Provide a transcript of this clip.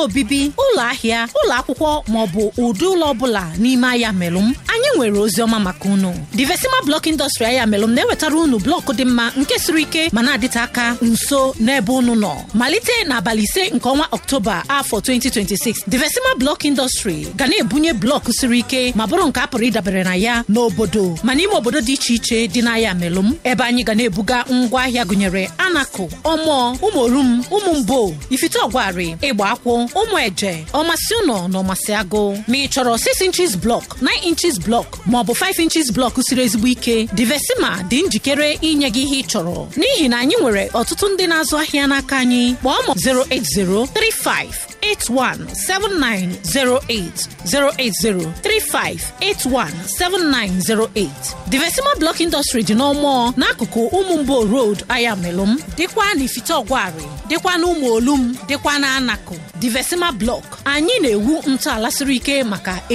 obibi ụlọ ahịa ụlọ akwụkwọ ma ọ bụ ụdị ụlọ ọbụla n'ime ahịa melụm anyị nwere ozi ọma maka unu divesima blọk indọstrị ahịa melụm na-ewetara unu blọk dị mma nke siri ike ma na-adịte aka nso n'ebe unu nọ malite n'abalị ise nke ọnwa ọktoba afọ 2026 divesima blọk indọstrị ga na-ebunye blọk siri ike ma bụrụ nke a pụrụ ịdabere na ya n'obodo ma n'ime obodo dị iche iche dị n'ahịa melụm ebe anyị ga na-ebuga ngwa ahịa gụnyere anakụ ọmụọ ụmụorum ụmụ mbo ifite ọgwarị ịgba akwụ ụmụ eje ọmasị ụnọ na ọmasị agụ ma ị chọrọ 6 inches blọk 9 inches blọk ma ọ bụ 5 inches blọk siri ezigbo ike divesima dị njikere inye gị ihe ị chọrọ n'ihi na anyị nwere ọtụtụ ndị na-azụ ahịa n'aka anyị kpọọ ma 08035 817908 08035817908 Divesima Block Industry dị n'ọmụọ n'akụkụ ụmụ mbo road Ayamelum dịkwa n'Ifite Ọgwarị dịkwa n'ụmụ olum dịkwa n'Anakụ Divesima Block anyị na-ewu ntọala siri ike maka